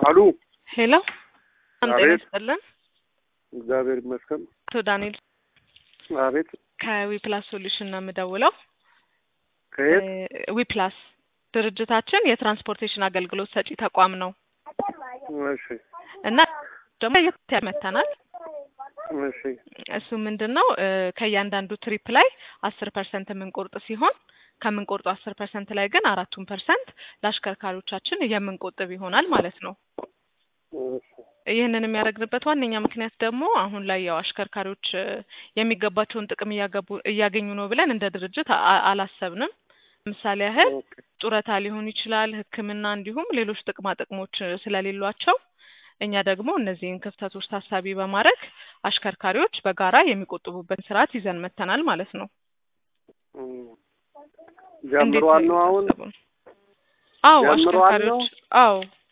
አሉ ሄሎ ጤና አቤት። ይስጥልን። እግዚአብሔር ይመስገን። አቶ ዳንኤል አቤት ከዊፕላስ ሶሉሽን ነው የምደውለው። ከየት? ዊፕላስ ድርጅታችን የትራንስፖርቴሽን አገልግሎት ሰጪ ተቋም ነው እሺ እና ደግሞ የት ያመተናል እሺ እሱ ምንድን ነው እ ከእያንዳንዱ ትሪፕ ላይ አስር ፐርሰንት የምንቆርጥ ሲሆን ከምንቆርጡ አስር ፐርሰንት ላይ ግን አራቱን ፐርሰንት ለአሽከርካሪዎቻችን የምንቆጥብ ይሆናል ማለት ነው። እሺ ይህንን የሚያደርግንበት ዋነኛ ምክንያት ደግሞ አሁን ላይ ያው አሽከርካሪዎች እ የሚገባቸውን ጥቅም እያገቡ እያገኙ ነው ብለን እንደ ድርጅት አ- አላሰብንም። ምሳሌ ያህል ኦኬ ጡረታ ሊሆን ይችላል፣ ሕክምና እንዲሁም ሌሎች ጥቅማ ጥቅሞች እ ስለሌሏቸው እኛ ደግሞ እነዚህን ክፍተቶች ታሳቢ በማድረግ አሽከርካሪዎች በጋራ የሚቆጥቡበት ስርዓት ይዘን መጥተናል ማለት ነው። እም። እንዴት ጀምሯል ነው ነው አሁን ሀሳቡን? አዎ ጀምሯል ነው? አሽከርካሪዎች አዎ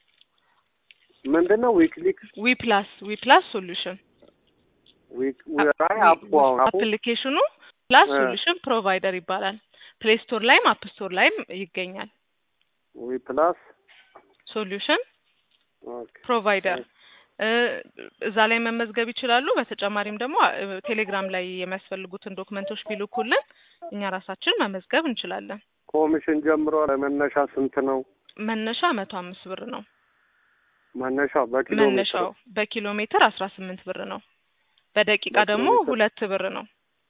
ምንድን ነው ዊክሊክ ዊ ፕላስ ዊ ፕላስ ሶሉሽን ዊክ አይ አፑ አሁን አፑ አፕሊኬሽኑ ፕላስ እ። ሶሉሽን ፕሮቫይደር ይባላል። ፕሌይ ስቶር ላይም አፕ ስቶር ላይም ይገኛል። ዊ ፕላስ ሶሉሽን ኦኬ ፕሮቫይደር እ እዛ ላይ መመዝገብ ይችላሉ። በተጨማሪም ደግሞ እ ቴሌግራም ላይ የሚያስፈልጉትን ዶክመንቶች ቢልኩልን እኛ ራሳችን መመዝገብ እንችላለን። ኮሚሽን ጀምሯል። መነሻ ስንት ነው? መነሻ መቶ አምስት ብር ነው። መነሻው በኪሎ ሜትር መነሻው በኪሎ ሜትር አስራ ስምንት ብር ነው። በደቂቃ በኪሎ ደግሞ ሜትር? ሁለት ብር ነው።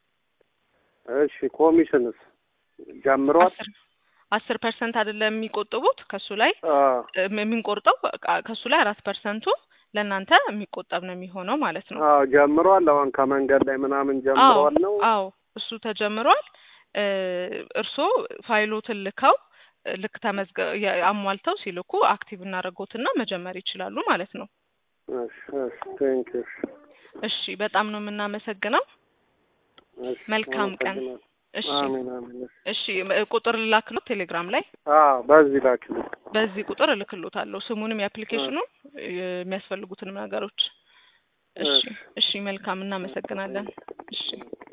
እሺ ኮሚሽንስ ጀምሯል? አስር አስር ፐርሰንት አይደለም የሚቆጥቡት ከሱ ላይ አ እ የምንቆርጠው በቃ ከሱ ላይ አራት ፐርሰንቱ ለእናንተ የሚቆጠብ ነው የሚሆነው ማለት ነው። አዎ ጀምሯል። አሁን ከመንገድ ላይ ምናምን ጀምሯል ነው። አዎ እሱ ተጀምሯል። እ እርስዎ ፋይሎትን ልከው እ ልክ ተመዝገ የ- አሟልተው ሲልኩ አክቲቭ እናደርጎትና መጀመር ይችላሉ ማለት ነው። እሺ እሺ ቴንክ ዩ እሺ በጣም ነው የምናመሰግነው። እሺ መልካም ቀን። አመሰግናለሁ። እሺ አሜን አሜን። እሺ እ ቁጥር ልላክሎት ቴሌግራም ላይ አዎ በዚህ ላኪልኝ። በዚህ ቁጥር እልክሎታለሁ ስሙንም የአፕሊኬሽኑን እ የሚያስፈልጉትንም ነገሮች። እሺ እሺ። እሺ መልካም እናመሰግናለን። እሺ